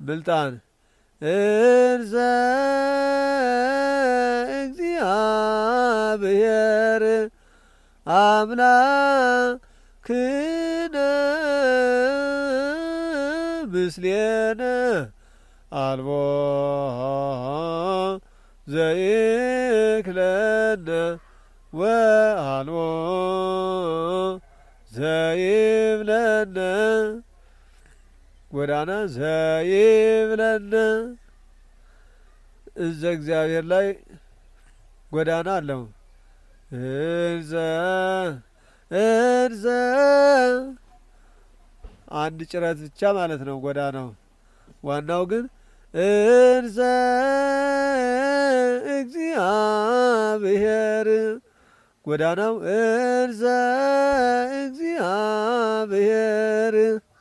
ብልጣን እንዘ እግዚአብሔር አምላክነ ምስሌነ አልቦ ዘይክለነ ወአልቦ ዘይብለነ ጎዳና ዘይብለነ እዘ እግዚአብሔር ላይ ጎዳና አለው። እንዘ እንዘ አንድ ጭረት ብቻ ማለት ነው ጎዳናው። ዋናው ግን እንዘ እግዚአብሔር ጎዳናው እንዘ እግዚአብሔር